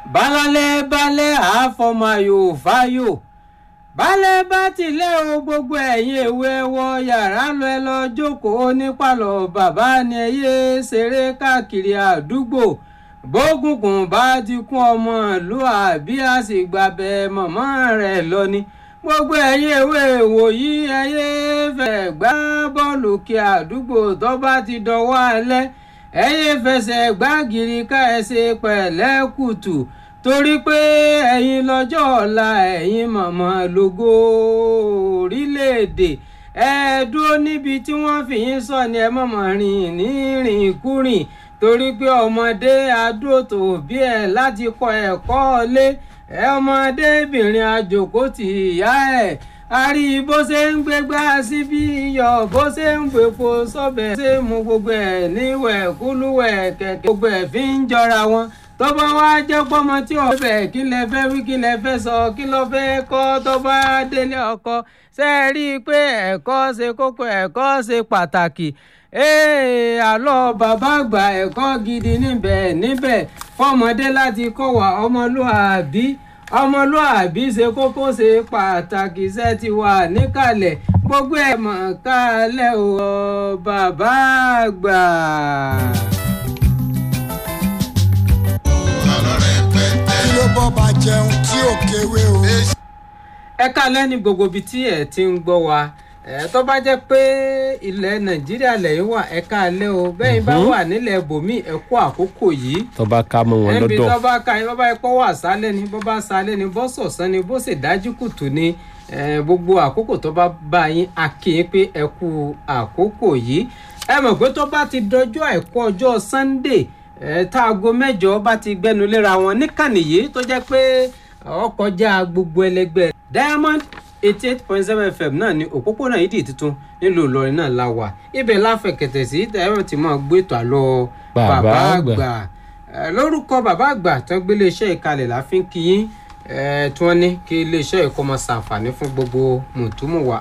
balálẹ̀ balẹ̀ àfọmọyò fáyò balẹ̀ bá tilẹ̀ o gbogbo ẹ̀yin èwe wọ yàrá lọ ẹ lọ jókòó nípàlọ̀ bàbá ni ẹ yé ṣeré káàkiri àdúgbò bógùnkùn bá ti kún ọmọ ìlú àbí àsìgbàbẹ mọ̀mọ́ rẹ̀ lọ ni gbogbo ẹ̀yin èwe wòyí ẹ yé fẹ́ gbá bọ́ọ̀lù kí àdúgbò tó bá ti dọwọ́ alẹ́ ẹ yé fẹsẹ̀ gbágìrì ká ẹ ṣe pẹ̀lẹ́ kùtù torí pé ẹ̀yin lọ́jọ́ ọ̀la ẹ̀yin mọ̀mọ́ lógo orílẹ̀-èdè ẹ dúró níbi tí wọ́n fi yín sọ ni ẹ mọ̀mọ́ rìn ní rìnkúrìn torí pé ọmọdé adóòtò bí ẹ láti kọ ẹ̀kọ́ lé ẹ ọmọdébìnrin àjòkó tì ìyá ẹ̀ a rí bó ṣe ń gbégbá síbí iyọ̀ bó ṣe ń gbèpo sọ́bẹ̀ ṣe mú gbogbo ẹ̀ níwẹ̀ kúlúwẹ̀ kẹ̀kẹ́ gbogbo ẹ̀ fi ń jọra wọn tó bá wá jẹ́ pọ́mọ tí ò bẹ̀ kí lẹ fẹ́ wí kí lẹ fẹ́ sọ kí lọ fẹ́ kọ́ tó bá délé ọkọ ṣe é rí i pé ẹ̀kọ́ ṣe kókó ẹ̀kọ́ ṣe pàtàkì ee àlọ́ bàbá àgbà ẹ̀kọ́ gidi níbẹ̀ níbẹ̀ fọmọdé láti kọ́ wa ọmọlúàbí ọmọlúàbí ṣe kókó ṣe pàtàkì ṣe ti wà níkàlẹ̀ gbogbo ẹ̀ mọ̀ kálẹ̀ o bàbá àgbà. kí ló bọ́ bá jẹun tí ò kéwé o. ẹ kálẹ̀ ní gbogbo ibi tí ẹ ti ń gbọ́ wa ẹ tó bá jẹ́ pé ilẹ̀ nàìjíríà lẹ́yìn wà ẹ káalẹ́ o bẹ́ẹ̀ bá wà nílẹ̀ bòmí ẹ kú àkókò yìí tó bá ká mọ́ wọn ẹnbi lọ́dọ̀ tó bá ka bó bá yẹ kó wà sálẹ̀ ni bó bá sálẹ̀ ni bó sọ̀sán ni bó sì dájú kùtù ni ẹ, gbogbo àkókò tó bá bá yín a kì í pé ẹ kú àkókò yìí ẹ mọ̀ pé tó bá ti dọjọ́ àìkú ọjọ́ sunday ẹ, táago mẹ́jọ bá ti gbẹnu léra wọn níkànnì yìí tó jẹ́ pé ọkọjá gbogbo ẹlẹgbẹ́ diamond eighty eight point seven fm náà ní òpópónà ìdí tuntun nílùú ìlọrin náà la wà ibẹ̀ láfẹ̀kẹ̀tẹ̀ sí tẹ̀wọ̀n tí máa gbé ètò àlọ́ Bàbá bàbá àgbà. àgbà Eh, lórúkọ bàbá àgbà tó gbé iléeṣẹ́ ìkalẹ̀ la fi ń kí yín eh, tí wọ́n ní kí iléeṣẹ́ ìkọ́mọ ṣàǹfààní fún gbogbo mùtúmùwà